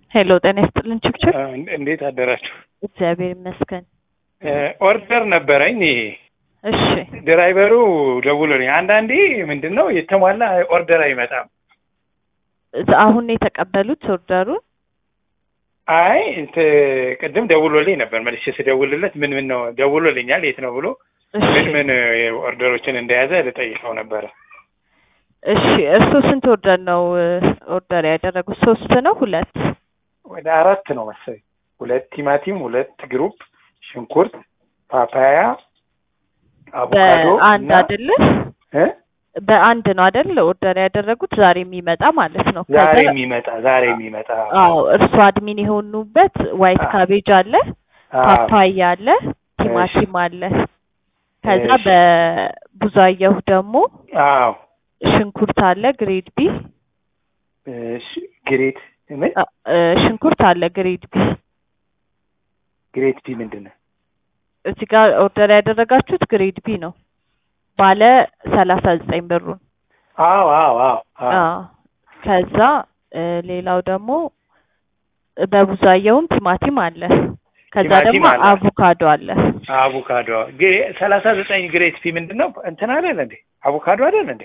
ሄሎ ጤና ይስጥልን ችብችብ። እንዴት አደራችሁ? እግዚአብሔር ይመስገን። ኦርደር ነበረኝ። እሺ ድራይቨሩ ደውሎልኝ፣ አንዳንዴ ምንድን ነው የተሟላ ኦርደር አይመጣም። አሁን ነው የተቀበሉት ኦርደሩን? አይ እንት ቅድም ደውሎልኝ ነበር። መልሼ ስደውልለት ምን ምን ነው ደውሎልኛል፣ የት ነው ብሎ እሺ ምን ምን ኦርደሮችን እንደያዘ ልጠይቀው ነበረ። እሺ እርሱ ስንት ኦርደር ነው ኦርደር ያደረጉት? ሶስት ነው ሁለት? ወደ አራት ነው መሰለኝ። ሁለት ቲማቲም፣ ሁለት ግሩፕ ሽንኩርት፣ ፓፓያ፣ አቮካዶ በአንድ እና አይደለ? እ? በአንድ ነው አይደል ኦርደር ያደረጉት? ዛሬ የሚመጣ ማለት ነው። ዛሬ ከዛ- የሚመጣ ዛሬ የሚመጣ አዎ እርሱ አድሚን የሆኑበት ዋይት አዎ። ካቤጅ አለ፣ አዎ። ፓፓያ አለ፣ ቲማቲም አለ። ከዛ እሺ። በቡዛየሁ ደግሞ አዎ ሽንኩርት አለ ግሬድ ቢ እሺ። ግሬት ምን አ- እ፣ ሽንኩርት አለ ግሬድ ቢ። ግሬት ቢ ምንድን ነው? እዚህ ጋር ኦርደር ያደረጋችሁት ግሬድ ቢ ነው ባለ ሰላሳ ዘጠኝ ብሩን። አዎ አዎ አዎ አዎ አዎ። ከዛ እ፣ ሌላው ደግሞ በቡዛየውም ቲማቲም አለ። ከዛ ቲማቲም ደግሞ አለ። አቮካዶ አለ። አቮካዶ ሰላሳ ዘጠኝ ግሬት ፒ ምንድን ነው? እንትን አይደል እንዴ? አቮካዶ አይደል እንዴ?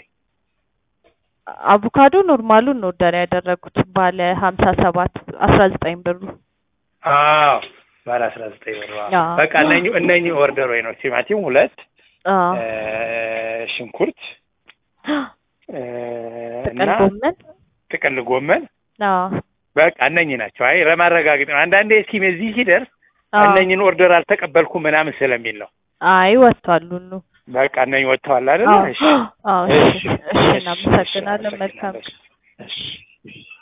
አቮካዶ ኖርማሉን ነው ኦርደር ያደረጉት ባለ ሀምሳ ሰባት አስራ ዘጠኝ ብሩ። አዎ ባለ አስራ ዘጠኝ ብር አዎ። አዎ። በቃ እነኚህ እነኚህ ኦርደር ወይ ነው ቲማቲም ሁለት አዎ። እ፣ ሽንኩርት እ፣ እና ጥቅል ጎመን ጥቅል ጎመን አዎ። በቃ እነኚህ ናቸው። አይ ለማረጋገጥ ነው። አንዳንዴ እስኪ እዚህ ሲደርስ አዎ። እነኚህን ኦርደር አልተቀበልኩም ምናምን ስለሚል ነው። አይ ወጥቷል ሁሉ። በቃ እነኚህ ወጥተዋል አይደል? አዎ እሺ አዎ። እሺ እሺ፣ እሺ፣ እናመሰግናለን። እሺ፣ መልካም እሺ